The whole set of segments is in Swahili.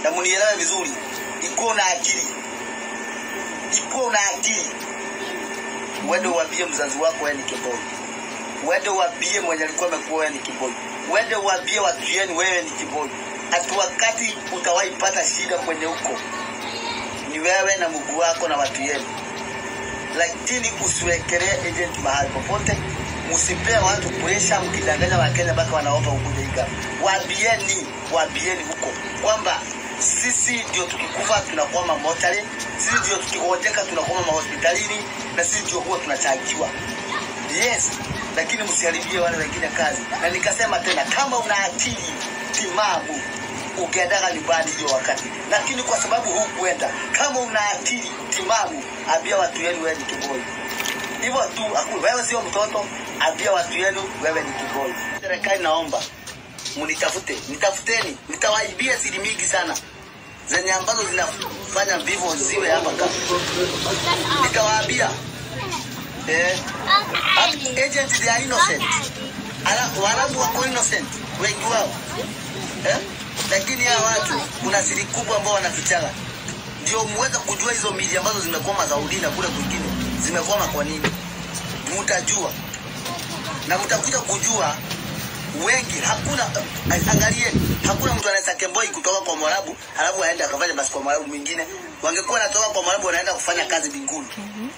na mnielewe vizuri, ikuwa na akili, ikuwa na akili. Uende uambie mzazi wako wewe ni kiboi, uende uambie mwenye alikuwa amekuwa wewe ni kiboi, uende uambie watu yenu wewe ni kiboi. Hata wakati utawahi pata shida kwenye huko ni wewe na mguu wako na watu yenu, lakini usiwekelee agent mahali popote. Msipee watu presha, mkidanganya Wakenya mpaka wanaomba ukuja iga. Waambieni, waambieni huko kwamba sisi ndio tukikufa tunakuwa mamotari, sisi ndio tukigonjeka tunakuwa mahospitalini, na sisi ndio huwa tunachangiwa. Yes, lakini msiharibie wale wengine kazi. Na nikasema tena, kama una akili timamu ukiendaga nyumbani hiyo wakati, lakini kwa sababu hukuenda, kama una akili timamu, ambia watu wenu wewe ni kiboi. Hivyo tu, haku- wewe sio mtoto, ambia watu wenu wewe ni kiboi. Serikali naomba mnitafute, nitafuteni, nitawaibia siri mingi sana zenye ambazo zinafanya vivyo ziwe hapa kama nitawaambia eh, at- agents they are innocent. Ala- Waarabu wako innocent wengi wao eh? Lakini hawa watu kuna siri kubwa ambao wanafichana, ndio muweze kujua hizo miji ambazo zimekwama Saudi na kule kwingine zimekwama kwa nini, mtajua na mtakuja kujua wengi. Hakuna angalieni, hakuna mtu anaweza kemboi kutoka kwa Mwarabu alafu aende akafanya basi kwa Mwarabu mwingine. Wangekuwa natoka kwa Mwarabu wanaenda kufanya kazi mbinguni.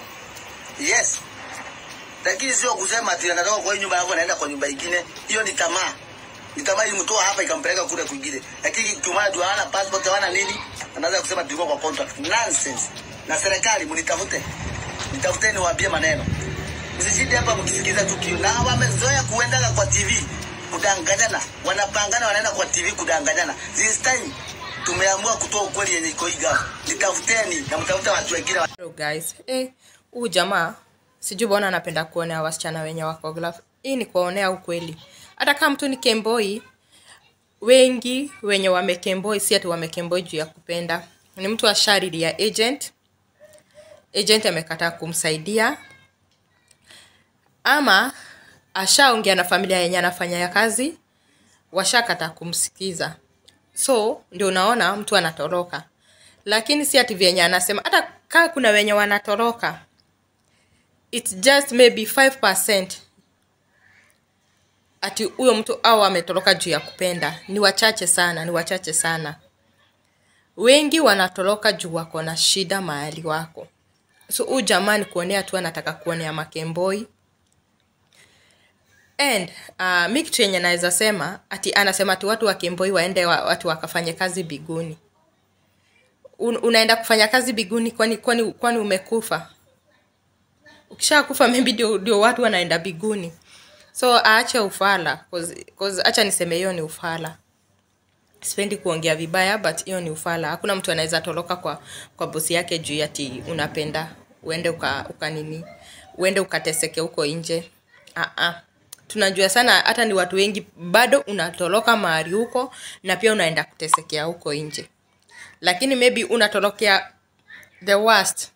Yes, lakini sio kusema ati anatoka kwa hii nyumba alafu anaenda kwa nyumba ingine. Hiyo ni tamaa, ni tamaa ilimtoa hapa ikampeleka kule kwingine, lakini kimana tu hawana passport hawana nini, anaweza kusema tulikuwa kwa contract. Nonsense. Na serikali mnitafute, nitafuteni, waambie maneno, msishinde hapa mkisikiza tukio. Na wamezoea kuendaga kwa TV kudanganyana, wanapangana wanaenda kwa TV kudanganyana. This time tumeamua kutoa ukweli yenye iko hii gafu. Nitafuteni na mtafute watu wengine wa Hello guys. Eh, huu jamaa sijui bwana anapenda kuonea wasichana wenye wako glove. Hii ni kuwaonea ukweli. Hata kama mtu ni kemboi, wengi wenye wamekemboi si ati wamekemboi juu ya kupenda. Ni mtu ashariria agent. Agent amekataa kumsaidia ama ashaongea na familia yenye anafanya ya kazi, washakataa kumsikiza. So ndio unaona mtu anatoroka, lakini si ati vyenye anasema. Hata kaa kuna wenye wanatoroka, it's just maybe 5% ati huyo mtu au ametoroka juu ya kupenda. Ni wachache sana, ni wachache sana. Wengi wanatoroka juu wako na shida mahali wako. So huyu jamaa ni kuonea tu, anataka kuonea makemboi and uh, mi kitu yenye naweza sema ati anasema ati watu wa Kemboi waende wa, watu wakafanye kazi biguni. Un, unaenda kufanya kazi biguni kwani kwani kwani umekufa? Ukishakufa maybe ndio ndio watu wanaenda biguni. So aache ufala cause, cause acha niseme hiyo ni ufala. Sipendi kuongea vibaya but hiyo ni ufala. Hakuna mtu anaweza toroka kwa kwa bosi yake juu ati unapenda uende uka, uka nini uende ukateseke huko nje. Ah ah tunajua sana hata ni watu wengi bado unatoroka mahali huko na pia unaenda kutesekea huko nje lakini maybe unatorokea the worst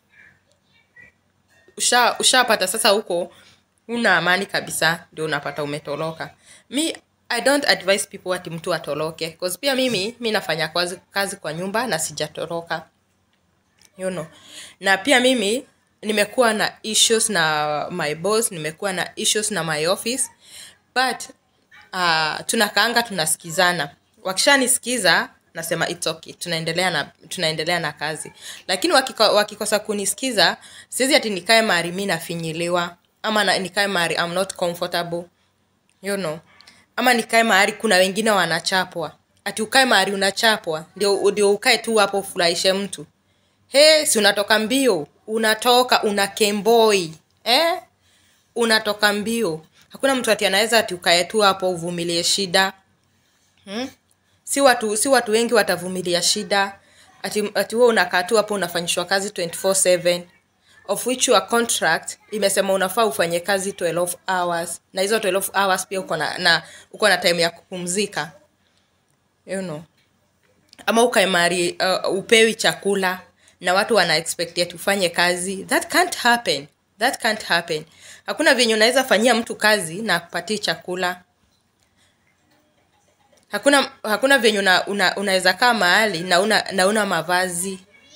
usha ushapata sasa huko una amani kabisa ndio unapata umetoroka mi i don't advise people ati mtu atoroke cause pia mimi mi nafanya kazi, kazi kwa nyumba na sijatoroka you know. na pia mimi nimekuwa na issues na my boss nimekuwa na issues na my office but uh, tunakaanga tunasikizana wakishanisikiza nasema it's okay tunaendelea na tunaendelea na kazi lakini wakiko, wakikosa kunisikiza siwezi ati nikae mahali mi nafinyiliwa ama na, nikae mahali I'm not comfortable you know ama nikae mahali kuna wengine wanachapwa ati ukae mahali unachapwa ndio ndio ukae tu hapo ufurahishe mtu he si unatoka mbio unatoka una kemboi eh? unatoka mbio hakuna mtu ati anaweza ati ukae tu hapo uvumilie shida hmm? si watu si watu wengi watavumilia shida ati, ati wewe unakaa tu hapo unafanyishwa kazi 24/7 of which your contract imesema unafaa ufanye kazi 12 hours na hizo 12 hours pia uko na, na uko na time ya kupumzika you know ama ukae mahali uh, upewi chakula na watu wana expect ati ufanye kazi that can't happen that can't happen hakuna venye unaweza fanyia mtu kazi na akupatii chakula hakuna hakuna venye una, una, unaweza kaa mahali na una, na una mavazi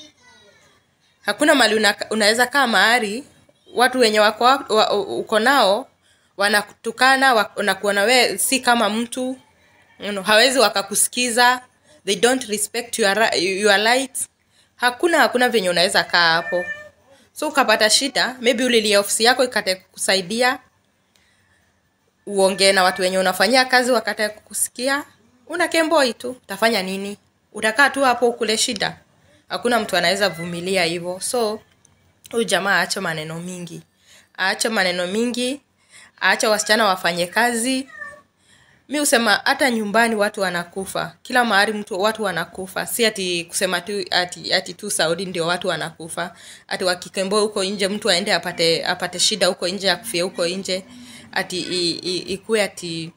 hakuna mali una, unaweza kaa mahali watu wenye wako wa, uko nao wanakutukana wa- wanakuona we si kama mtu you know, hawezi wakakusikiza they don't respect your, ri- your light hakuna hakuna venye unaweza kaa hapo so ukapata shida maybe ulilia ofisi yako ikate kusaidia uongee na watu wenye unafanyia kazi wakate kukusikia una kemboi tu utafanya nini utakaa tu hapo ukule shida hakuna mtu anaweza vumilia hivyo so huyu jamaa aache maneno mingi aache maneno mingi aache wasichana wafanye kazi mi husema hata nyumbani watu wanakufa kila mahali mtu watu wanakufa si ati kusema tu ati, ati tu saudi ndio watu wanakufa ati wakikemboa huko nje mtu aende apate apate shida huko nje akufia huko nje ati i- i- ikuwe ati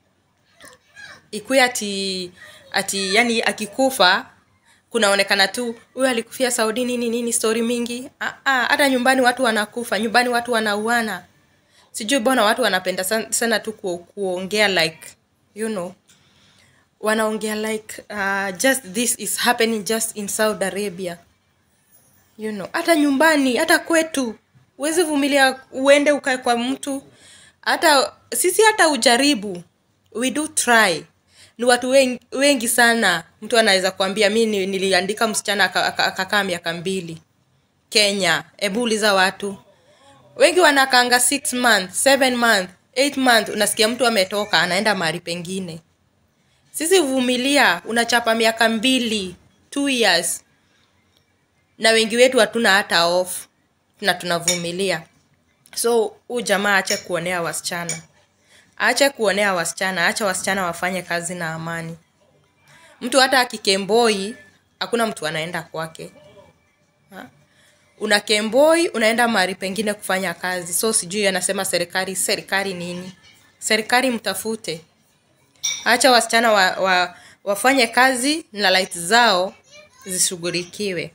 ikuwe ati ati yani akikufa kunaonekana tu huyu alikufia saudi nini nini stori mingi Ah, ah, hata nyumbani watu wanakufa nyumbani watu wanauana sijui bona watu wanapenda sana, sana tu ku, kuongea like you know wanaongea like uh, just this is happening just in saudi arabia you know hata nyumbani hata kwetu huwezi vumilia uende ukae kwa mtu hata sisi hata ujaribu we do try ni watu wengi, wengi sana mtu anaweza kuambia mi ni- niliandika msichana aka- aka- akakaa miaka mbili kenya hebu uliza watu wengi wanakanga six month seven month eight month unasikia mtu ametoka anaenda mahali pengine sisi vumilia unachapa miaka mbili two years na wengi wetu hatuna hata off na tunavumilia so huu jamaa ache kuonea wasichana aache kuonea wasichana acha wasichana wafanye kazi na amani mtu hata akikemboi hakuna mtu anaenda kwake Ha? una kemboi unaenda mahali pengine kufanya kazi so sijui anasema serikali serikali nini serikali mtafute acha wasichana wa, wa, wafanye kazi na light zao zishughulikiwe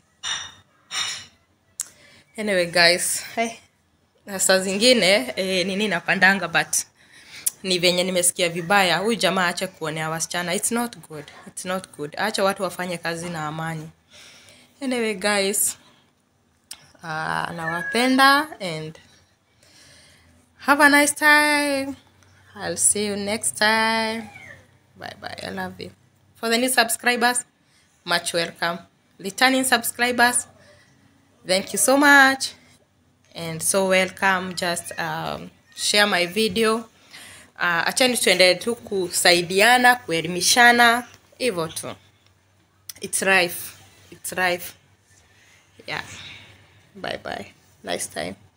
anyway guys hey, na saa zingine eh, nini napandanga but ni venye nimesikia vibaya huyu jamaa ache kuonea wasichana its not good its not good acha watu wafanye kazi na amani anyway guys uh, nawapenda and have a nice time i'll see you next time bye bye i love you for the new subscribers much welcome returning subscribers thank you so much and so welcome just um, share my video uh, achani tuendelee tu kusaidiana kuelimishana hivyo tu its life its life yeah bye bye nice time